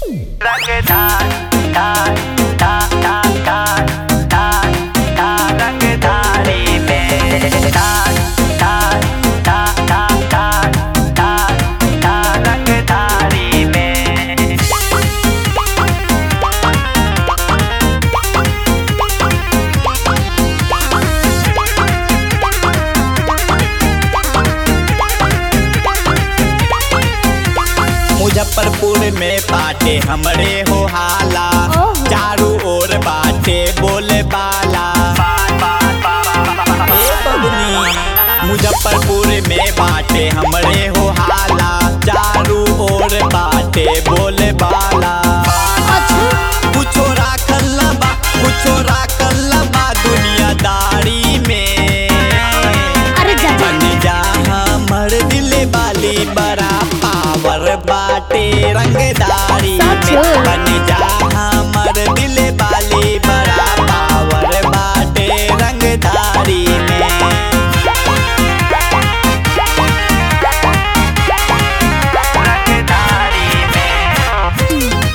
रंगदार दार दार दार दार दार दार रंगदारी में दार दार दार दार दार दार दार रंगदारी में मुजफ्फरपुर में बाटे हमरे हो हाला ओहो। चारू ओर बाटे बोले बाला ए बबनी मुजफ्फरपुर में बाटे हमरे हो हाला चारू ओर बाटे बोले बाला अच्छा कुछो राखल ना बा कुछो राखल ना बा दुनियादारी में अरे जा जा बन जा हमर दिल वाली बड़ा पावर बाटे रंगदारी सच। में बन जा हमर दिल वाली बड़ा पावर बाटे रंगदारी में रंगदारी में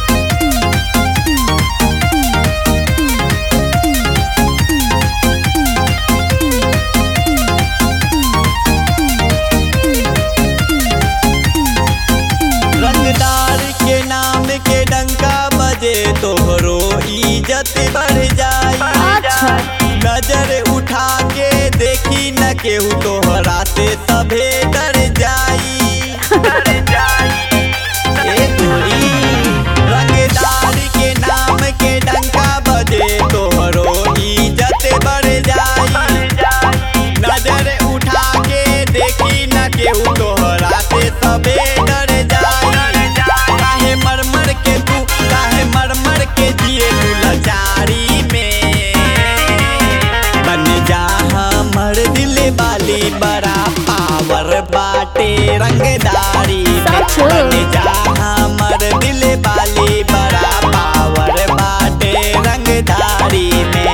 रंगदार के नाम के डंका बजे तोहरो इज्जत बढ़ जाई अच्छा नजर उठा के देखी न केहू तोहरा से सभे डर जाई डर जाई ए तोरी रंगदार के नाम के डंका बजे तोहरो इज्जत बढ़ जाई जाई नजर उठा के देखी न केहू तोहरा से सबे डर जाई काहे मर मर के तू काहे मर मर के जिए तू लाचारी में बन जा हमर दिल वाली बड़ा पावर बाटे रंगदारी में सच। बन जा हमर दिल वाली बड़ा पावर बाटे रंगदारी में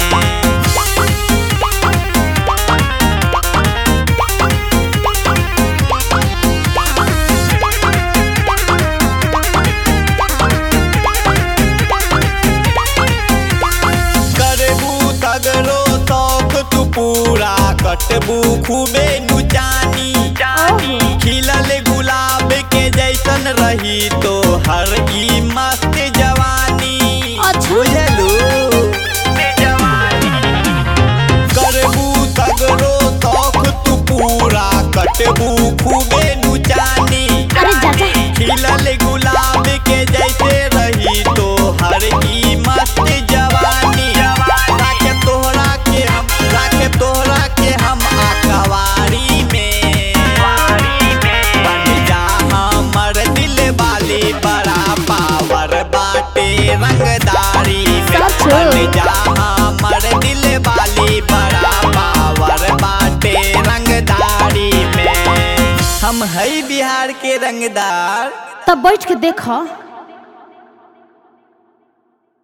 करबू तगरो शौक तू पूरा कटबू खूबे नुचानी जानी खिलल गुलाब के जैसन रही तो हर ई मस्त जवानी अच्छा। बुझलू जवानी करबू तगरो शौक तू पूरा कटबू खूबे नुचानी अरे जा जा खिलल गुलाब के जैसे रही तो हर ई मस्त जवानी राखे तोहरा के हम राखे तोहरा के हम आकवारी में वारी में बन जा हमर दिल वाली बड़ा पावर बाटे रंगदारी में सच। बन जा हमर दिल वाली बड़ा पावर बाटे रंगदारी में हम है बिहार के रंगदार तब बैठ के देखो